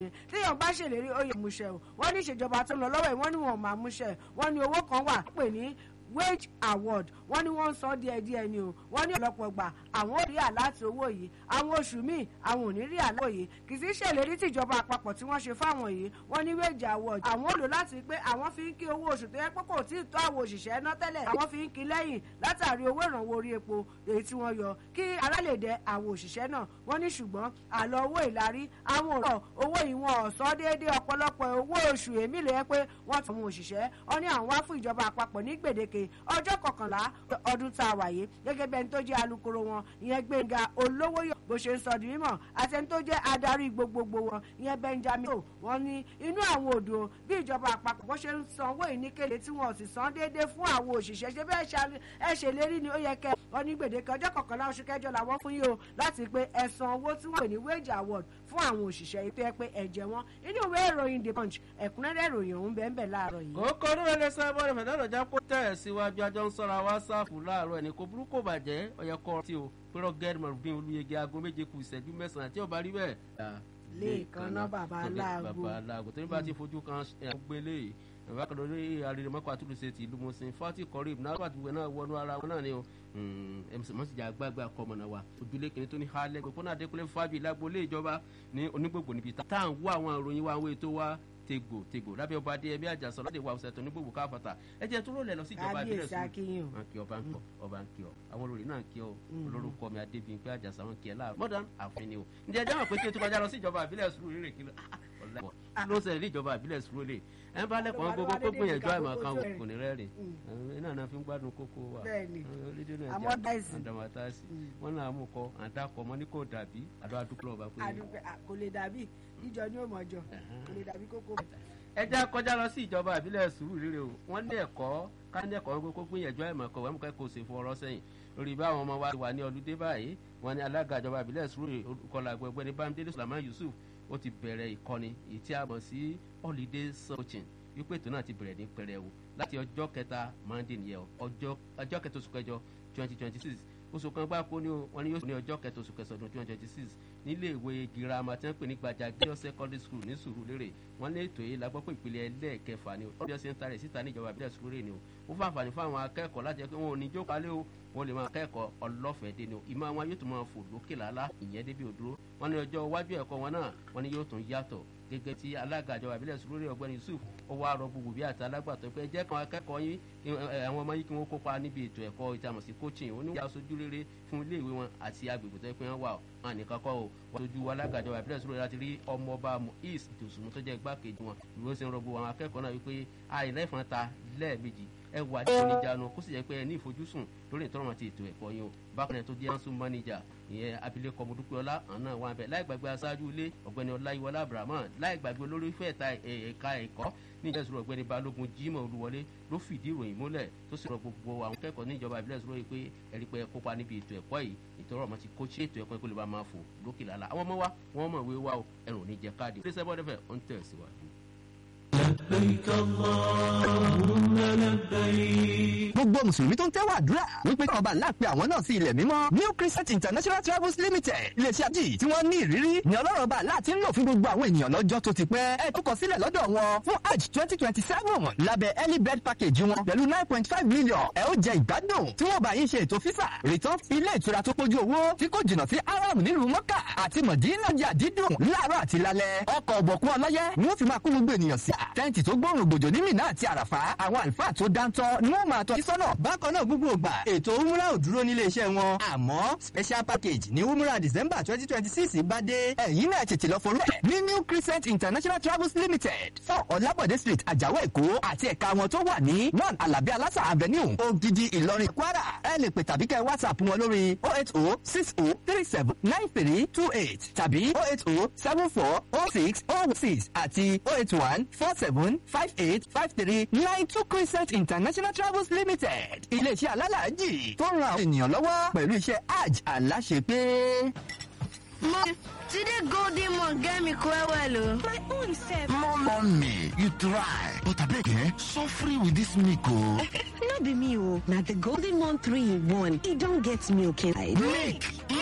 téèyàn bá ṣèlérí ó yẹ múṣẹ o wọ́n ní ìṣèjọba tó lọ lọ́wọ́ yìí wọ́n ní wọn ò máa múṣẹ wọ́n ní owó kan wà pè ní wage award wọ́n ní wọ́n ń san díẹ̀ díẹ̀ ni o wọ́n ní ọ̀pọ̀lọpọ̀ gbà àwọn ò rí àláti owó yìí àwọn oṣù míì àwọn ò ní rí àláti owó yìí kì í sí ṣèlérí tìjọba àpapọ̀ tí wọ́n ṣe fáwọn yìí wọ́n ní wage award àwọn ò lò láti pé àwọn fi ń kí owó oṣù tó yẹ pé kò tí ì tó àwọn òṣìṣẹ́ ná tẹ́lẹ̀ àwọn fi ń kí lẹ́yìn látàrí owó ìrànwọ́ orí epo èyí tí wọ́n yọ kí ara lè dẹ àwọn òṣìṣẹ́ náà wọ́n ní ṣùgbọ́n àlọ́ owó ìlarí àwọn òrọ̀ owó yìí wọn ò sọ déédéé ọ̀pọ̀lọpọ̀ owó oṣù èmi lè yẹ pé wọ́n ti àwọn òṣìṣẹ́ ọ ní àwọn wá fún ìjọba àpapọ̀ ní gbèdéke ọjọ́ kọkànlá ọdún tá a wà yìí gẹ́gẹ́ bí ẹni tó jẹ́ alukoro wọn ìyẹn gbẹ̀ngà olówóyọ̀ bó ṣe ń sọ di mímọ̀ àti ẹni tó jẹ́ adarí gbogbogbò wọn ìyẹn benjamin o wọn ní inú àwọn odò bí ìjọba àpapọ̀ bó ṣe ń sanwó ìníkèlè tí wọn ò sì san déédéé fún àwọn òṣìṣẹ́ ṣe bẹ́ẹ̀ ẹ ṣèlérí ni ó yẹ kẹ́ wọn ní gbèdéke ọjọ́ kọkànlá oṣù kẹjọ làwọn fún yìí o láti pé ẹ san owó tí wọ́n pè ní wage award fún àwọn òṣìṣẹ́ ètò ẹ pé ẹ̀jẹ̀ wọn inú ìwé ìròyìn the punch ẹ̀kúnrẹ́rẹ́ ìròyìn ọ̀hún bẹ́ẹ̀ bẹ́ẹ̀ láàárọ̀ yìí. kókó lóore lè sọ ẹbọ rẹ fẹdọrọ já kó tẹ ẹ síwájú ajọ ń sọra wá sáàfù láàárọ̀ ẹni kò burúkú bàjẹ́ ọyẹ kọ tí o pẹrọ gẹẹdì mọrùbín olùyẹgẹ aago méje kù ìṣẹ́jú mẹ́sàn-án tí ó bá rí bẹ́ẹ̀. lẹ́ẹ̀kan náà bàbá aláàgó bàbá aláàgó tó ní bá ti fojú kan gbélé bàbá kan lórí arìnrìnmọ́kọ àtúndùsẹ̀ ti ìlú mọ̀sìn fati kọ́rìb náà wà tìwé náà wọnú ara wọn náà ni o mọ̀síjà àgbààgbà kọmọ̀nà wa ojúlé kìnní tó ní halẹ̀ gbogbo náà adékúnlé fábí lágbolé ìjọba ní onígbògbò níbi tá à ń wá àwọn ìròyìn wa àwọn ètò wa tegbò tegbò lábẹ́ ọba adé ẹbí àjàsọ lọ́dẹ wa ọ̀sẹ̀ tó ní gbogbo káfàtà ẹ jẹ́ tó rọlẹ̀ lọ sí ìjọba ìbílẹ̀ sùn wọn kí ọba ń kọ ọba ń kí ọ àwọn olórí náà ń kí ọ olórúkọ mi adébíyìn pé àjàsọ wọn kí ẹ láàrú modern àfin o ǹjẹ́ ẹjọ́ mọ̀ pé kí o tó kọjá lọ sí ìjọba ìbílẹ̀ sùn rírè kí ló ṣẹlẹ̀ ní ìjọba ìbílẹ̀ sùn lè ẹ bá lẹ́kọ̀ọ́ gbogbo kó gbìyànjú àìmọ̀ kan kò ní rẹ́rìn iná náà fi ń gbádùn kókó wa rédíò náà jẹ́ àdàmátàsí wọn náà mú kọ àdàkọ mọ́ ní kò dàbí àdó àdúgbò ọba pé. kò lè dàbí jíjọ ní òmòjọ kò lè dàbí kókó. ẹ já kọjá lọ sí ìjọba ìbílẹ̀ sùúrù rírẹ o wọ́n ní ẹ̀kọ́ ká ní ẹ̀kọ́ wọn kó gbìyànjú àìmọ̀ kan wọ́n mú kẹ́kọ̀ọ́ ṣe fún ọ̀rọ̀ sẹ́yìn lórí bá àwọn ọmọ wa wà ní ọdún dé báyìí wọ́n ní alága ìjọba ìbílẹ̀ sùúrù kọlà gbẹgbẹ ní bámidélé sulaimán yusuf ó ti bẹ̀rẹ̀ ìkọ́ni èyí tí a mọ̀ sí holiday coaching wípé ètò náà ti bẹ̀rẹ̀ ní pẹrẹwu láti ọjọ́ kẹta monday nìyẹn ọjọ́ kẹta oṣù kẹjọ twenty twenty six oṣù kan gbáko ni wọn ni yóò ní ọjọ́ kẹta oṣù kẹsàn-án ọdún twenty twenty six nílé ìwé girama tí wọ́n pè ní gbajà girls secondary school ní sùúrùlérè wọ́n ní ètò yìí la gbọ́ pé ìpele ẹlẹ́ẹ̀kẹfà ni ọjọ́ sí ń tarẹ̀ síta ní ìjọba ìbílẹ̀ sùúrùlérè ni o ó fún àǹfààní fún àwọn akẹ́kọ̀ọ́ láti jẹ́ pé wọn ò ní jókòó alẹ́ o wọ́n lè máa kẹ́kọ̀ọ́ ọlọ́fẹ̀ẹ́ dé ni o ìmọ̀ àwọn yóò tún máa fò lókè lálá ìyẹn débi òdúró wọ́n ní ọjọ́ iwájú ẹ̀kọ́ wọn náà wọ́n ní yóò tún yàtọ̀ gẹ́gẹ́ tí alága ìjọba ìbílẹ̀ sùúrù ọ̀gbẹ́ni yusuf ó wá rọ gbogbo bí àti alágbàtọ́ pé jẹ́ kan akẹ́kọ̀ọ́ yín àwọn ọmọ yín kí wọ́n kópa níbi ètò ẹ̀kọ́ ìtàmọ̀ sí coaching ó ní wọ́n aṣojú rere fún iléèwé wọn àti agbègbè tó yẹ pé wọ́n wà wọn nìkan kọ́ o wọ́n aṣojú alága ìjọba ìbílẹ̀ sùúrù láti rí ọmọọba east tòṣùmù tó jẹ́ igbákejì wọn ìwé sì ń rọ gbogbo àwọn akẹ́kọ̀ọ́ náà wípé àìlẹ́fọn ta lẹ́ẹ̀mejì ẹ wà ní oníjànú kó sì jẹ́ pé ẹ ní ìfojúsùn lórí ìtọ́rọ̀ àti ètò ẹ̀kọ́ yín o bákan náà tó jẹ́ ansum manager ìyẹn abilékọ mọdúpẹ́ọ́lá àná wà bẹ́ẹ̀ láì gbàgbé aṣáájú ilé ọ̀gbẹ́ni ọláyíwọlá abrahamu láì gbàgbé olórí fẹ́ẹ̀ta ẹ̀ka ẹ̀kọ́ níjẹ́ sọ̀rọ̀ ọ̀gbẹ́ni balógun jimoh olúwọlé ló fìdí ìròyìn múlẹ̀ tó sì rọ gbogbo àwọn kẹ́kọ̀ọ́ ní ìjọba ìbílẹ̀ sọ̀rọ̀ yìí pé ẹ̀rí pé kópa níbi ètò ẹ̀kọ́ yìí ìtọ́rọ̀ ọmọ ti kó ṣe ètò ẹ̀kọ́ ìkólé bá máa fò lókè lálá àwọn ọmọ wa wọ́n mọ̀ wé wa o ẹ̀rùn ní jẹ káàdì. ilé sẹ́bọ̀ dẹ́fẹ̀ ó ń tẹ̀ síwájú. لبيك اللهم لبيك gbogbo mùsùlùmí tó ń tẹ́wọ̀ àdúrà wípé kí ọba ńlá pe àwọn náà sí ilẹ̀ mímọ́ new christian international travels limited iléeṣẹ́ àjì tí wọ́n ní ìrírí ni ọlọ́run ọba ńlá ti ń lò fún gbogbo àwọn ènìyàn lọ́jọ́ tó ti pẹ́ ẹ tó kọ sílẹ̀ lọ́dọ̀ wọn fún hajj twenty twenty seven lábẹ́ early bird package wọn pẹ̀lú nine point five million ẹ ó jẹ ìgbádùn tí wọ́n bá yín ṣe ètò fífà return ilé ìtura tó pójú owó tí kò jìnnà sí aram nílùú mọ́kà àti mọ̀dínà jà dídùn láàárọ̀ àti lálẹ́ ọkọ̀ ọ̀bọ̀kún ọlọ́yẹ ni wọ́n fi máa kó gbogbo ènìyàn sí tẹ́ǹtì tó gbóòrùn gbòjò ní mìíràn àti àràfà àwọn àlùfáà tó dáńtọ́ ni wọ́n máa tọ́ sísọ́nà bákan náà gbogbo ògbà ètò umra ò dúró nílé iṣẹ́ wọn àmọ́ special package ní umra december twenty twenty six bá dé ẹ̀yin náà tètè lọ forú ẹ̀ ní new crescent international travels limited four ọ̀làbọ̀dé street àjàwọ̀ èkó àti ẹ̀ka wọn tó wà ní one alabi alasa avenue ogidi ìlọrin kwara ẹ lè pè tàbí kẹ́ whatsapp wọn lórí oh eight oh six oh three seven nine three two eight tàbí oh eight oh seven four oh six oh six àti oh eight one four seven five eight five three nine two crescent international travels limited iléeṣẹ́ alálàájì tó ń ran àwọn ènìyàn lọ́wọ́ pẹ̀lú iṣẹ́ hajj aláṣepé. Mom, today golden one get me quite well. oh. My own self. Mommy, you try. But abeg eh, suffering with this milk o. no be me o. Na the golden one three in one. E don get milk inside. Milk